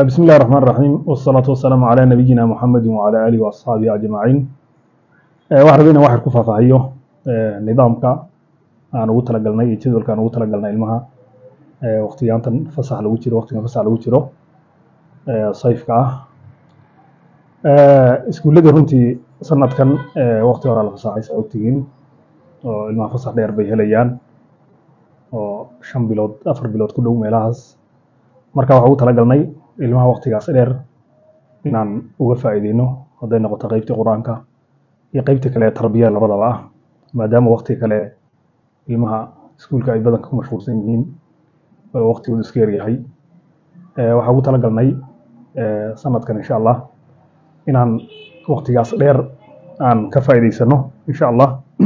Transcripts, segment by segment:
بسم الله الرحمن الرحيم والصلاة والسلام على نبينا محمد وعلى آله وأصحابه أجمعين waxaan rabay inaan wax yar ku faahfaahiyo nidaamka aan ugu talagalnay iyo jadwalka aan ugu talagalnay ilmaha waqtiyaantan fasax lagu jiro waqtigan fasax lagu jiro sayfka ah iskuulladii runtii sanadkan waqti hore la fasaxay saa ogtihiin oo ilmaha fasax dheer bay helayaan oo shan bilood afar bilood ku dhow meelahaas marka waxaan ugu talagalnay ilmaha waqtigaas dheer inaan uga faa'iideyno hadday noqoto qeybtii qur-aanka iyo qeybtii kale ee tarbiyada labadaba ah maadaama waqti kale ilmaha iskuulka ay badanka ku mashquulsan yihiin oo waqtigoodu iska yaryahay waxaan ugu talagalnay sanadkan insha allah inaan waqtigaas dheer aan ka faa'iideysano insha allah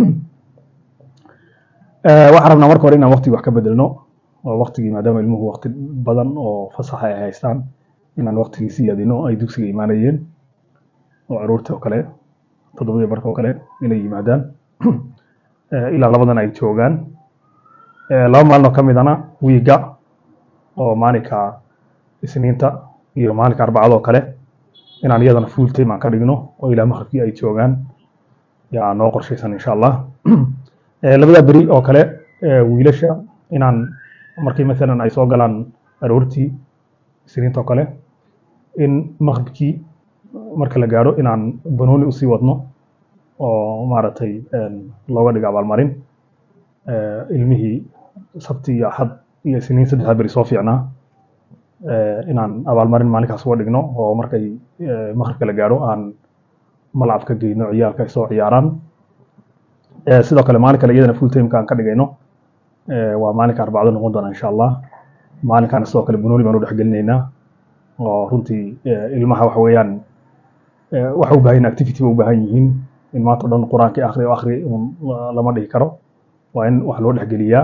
waxaan rabnaa marka hore inaan waqtigi wax ka bedelno oo waqtigii maadaama ilmuhu waqti badan oo fasaxa ay haystaan inaan waqtigii si yaadino ay dugsiga imaanayeen oo aroorta oo kale toddobadii barka oo kale inay yimaadaan ilaa labadan ay joogaan laba maalin oo ka midana wiiga oo maalinka isniinta iyo maalinka arbacada oo kale inaan iyadana full time aan ka dhigno oo ilaa maqribkii ay joogaan yaa noo qorshaysan insha allah labada beri oo kale wiilasha inaan markii maalan ay soo galaan aroortii isniinta oo kale in maqribkii marka la gaadho inaan banooni usii wadno oo maaragtay looga dhigo abaalmarin ilmihii sabti iyo axad iyo isniin saddexda beri soo fiicnaa inaan abaalmarin maalinkaas uga dhigno oo markay maqribka la gaadho aan malcab ka geyno ciyaalka ay soo ciyaaraan sidoo kale maalin kale iyadana full timeka aan ka dhigayno waa maalinka arbacdo noqon doona insha allah maalinkaana sidoo kale banooni baan u dhexgelinaynaa oo runtii ilmaha waxa weeyaan waxa u baahan activity ba u baahan yihiin in maanta o dhan qur-aankii akhri oo akhri lama dhihi karo waa in wax loo dhexgeliyaa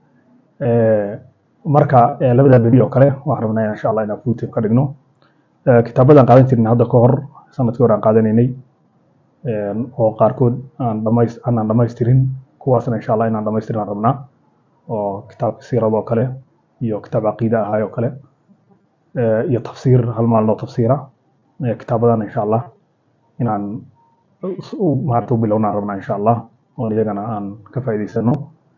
marka labada beri oo kale waxaan rabnaa insha allah inaan full time ka dhigno kitaabadan qaadan jirin hadda ka hor sanadkii hore aan qaadanaynay oo qaarkood aan dhamays aanaan dhamaystirin kuwaasna insha allah inaan dhamaystirin aan rabnaa oo kitaabka siirada oo kale iyo kitaab caqiida ahay oo kale iyo tafsiir hal maalin oo tafsiira kitaabadan insha allah inaan maarata u bilownaan rabnaa insha allah oo iyagana aan ka faa'iidaysano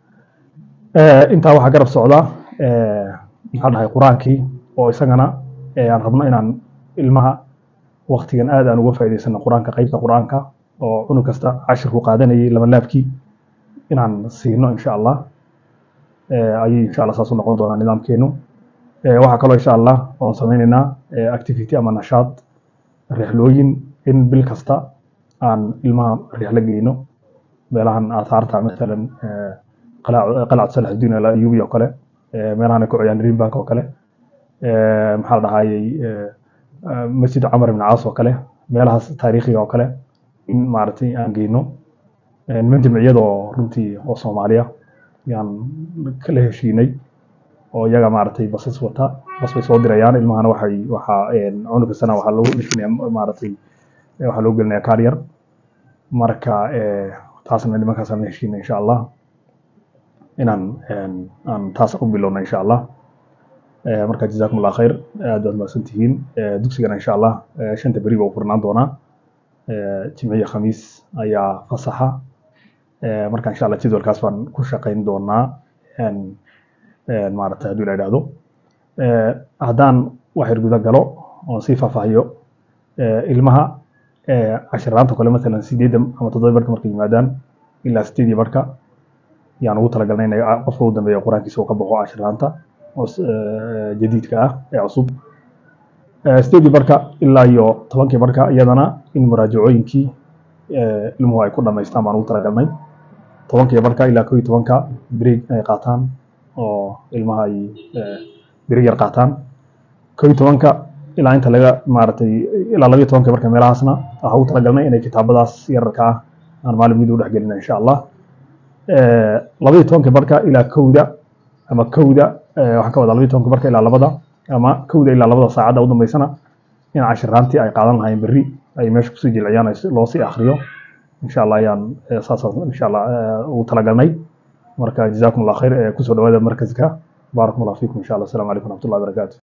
intaa waxaa garab socda maxaa dhahay qur-aankii oo isagana aan rabno inaan ilmaha waqtigan aad aan uga faa'iidaysano qur-aanka qeybta qur-aanka oo cunug kasta cashirku qaadanayay laba laabkii inaan siino insha allah ayay insha allah saas u noqon doonaa nidaamkeenu waxaa kaloo insha allah oon sameynaynaa activity ama nashaad rixlooyin in bil kasta aan ilmaha rixlo geyno meelahan aathaarta maalan qalacad salaxudiin alayubi oo kale meelahan ay ku ciyaan greenbank oo kale maxaa la dhahayey masjid camar ibn caas oo kale meelahaas taariikhiga oo kale in maaragtay aan geyno niman jamciyada oo runtii oo soomaaliya yaan kala heshiinay oo iyaga maaragtay basas wata bas bay soo dirayaan ilmahana waxay waxaa cunug kastana waxaa loogu dhishinaya maaragtay waxaa loo gelinaya kaar yar marka taasna nimankaasaan la heshiinay insha allah inaan aan taas u bilowna insha allah marka jazakum allah khayr aad baad mahadsan tihiin dugsigana insha allah shanta beri baa u furnaan doonaa jimciya khamiis ayaa fasaxa marka insha allah jadwalkaas baan ku shaqayn doonaa maaragtay haddii la idhaahdo haddaan wax yar guda galo oon sii faahfaahiyo ilmaha cashiraanta kale maalan sideedda ama toddoba barka markay yimaadaan ilaa sideedii barka yaan ugu talagalnay inay qofka u dambeeya qur-aankiisa uu ka baxo cashiraanta oo jadiidka ah ee cusub sideedii barka ilaa iyo tobankii barka iyadana in muraajacooyinkii ilmuhu ay ku dhamaystaan baan ugu talagalnay tobankii barka ilaa koo iyo tobanka break ay qaataan oo ilmaha ay break yar qaataan koo iyo tobanka ilaa inta laga maaragtay ilaa labayo tobanka marka meelahaasna waxaa ugu talagalnay inay kitaabadaas yararka ah aan maalin mid u dhexgelina insha allah labayo tobanka barka ilaa kowda ama kowda waxaan ka wadaa labayo tobanka barka ilaa labada ama kowda ilaa labada saacadda u dambeysana in cashiraantii ay qaadan lahayn berri ay meesha kusii jilciyaan loo sii akriyo insha allah ayaan saasaan insha allah ugu talagalnay marka jazakum allah khayr kusoo dhawaada markaska baarakum allah fiikum insha allah assalamu calaykum waraxmatullahi wabarakaatu